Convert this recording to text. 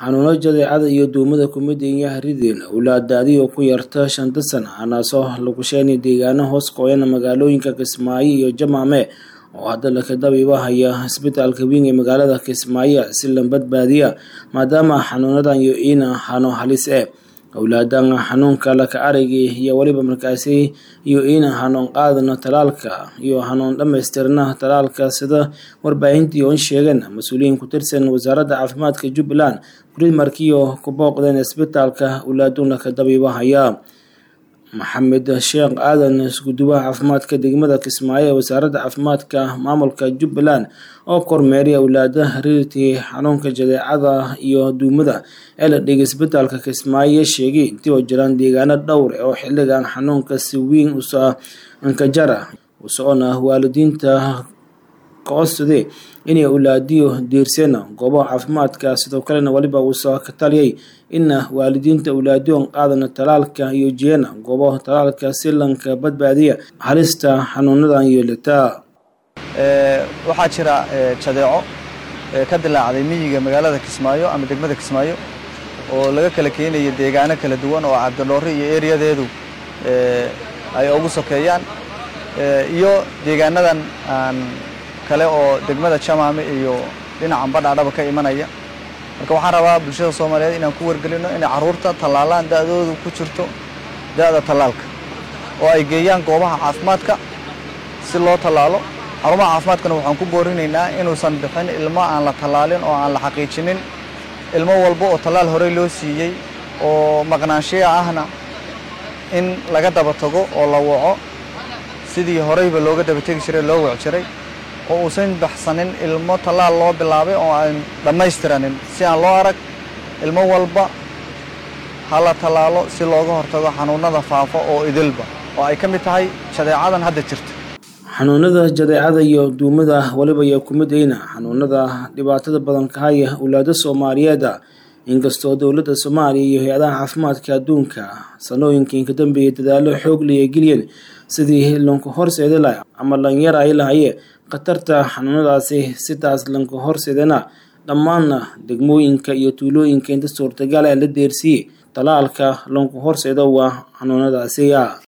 xanuuno jadeecada iyo duumada kumid iyo rideen owlaadaadii oo ku yarta shanta sana anaasoo lagu sheegay deegaano hoos qoyan magaalooyinka kismaayo iyo jamaame oo hadda lakadabiba haya isbitaalka weyn ee magaalada kismaayo si la badbaadiya maadaama xanuunadan iyo iina hano halis eh owlaadan xanuunka laka aragii iyo weliba markaasi iyo iina hanuun qaadana talaalka iyo hanuun dhamaystirna talaalka sida warbaahintii oon sheegeen mas-uuliyiin ku tirsan wasaaradda caafimaadka jubbaland gurid markiioo ku booqdeen isbitaalka owlaadun laka dabiiba haya maxamed sheekh aadan iskuduwaha caafimaadka degmada kismaayo ee wasaaradda caafimaadka maamulka jubbaland oo kormeeray owlaada riirtii xanuunka jadeecada iyo duumada ee la dhigay isbitaalka kismaayo sheegay intii oo jiraan deegaano dhowr oo xilligan xanuunka si weyn usa ankajara usocona waalidiinta kacodsade inay owlaadiyo diirseen goobaha caafimaadka sidoo kalena weliba uusa ka taliyay ina waalidiinta owlaadiyon qaadana talaalka iyo jeena goobaha talaalka si lanka badbaadiya halista xanuunadan yeelata waxaa jira jadeeco ka dilaacday miyiga magaalada kismaayo ama degmada kismaayo oo laga kala keenayo deegaano kala duwan oo cabdidhoore iyo eriyadeedu ay ugu sokeeyaan iyo deegaanadan aan kale oo degmada jamaame iyo dhinacan badhaadhaba ka imanaya marka waxaan rabaa bulshada soomaaliyeed inaan ku wargelino inay carruurta tallaalaan da'doodu ku jirto da'da tallaalka oo ay geeyaan goobaha caafimaadka si loo tallaalo xarumaha caafimaadkana waxaan ku boorinaynaa inuusan bixin ilmo aan la tallaalin oo aan la xaqiijinin ilmo walba oo tallaal horey loo siiyey oo maqnaanshiya ahna in laga daba tago oo la waco sidii horeyba looga daba tegi jiray loo wac jiray oo uusan baxsanin ilmo tallaal loo bilaabay oo aan dhammaystiranin si aan loo arag ilmo walba ha la tallaalo si looga hortago xanuunada faafa oo idilba oo ay ka mid tahay jadeecadan hadda jirta xanuunada jadeecada iyo duumada weliba iyo kumidayna xanuunada dhibaatada badan ka haya owlaada soomaaliyeeda inkastoo dowladda soomaaliya iyo hay-adaha caafimaadka adduunka sanooyinkii ka dambeeyay dadaalo xoog laya geliyeen sidii lanku horseedi laha ama lanyar ay lahaye khatarta xanuunadaasi sidaas lanku horseedana dhammaanna degmooyinka iyo tuulooyinka inta suurtagal ee la deersiiyey talaalka lanku horseedo waa xanuunadaasiya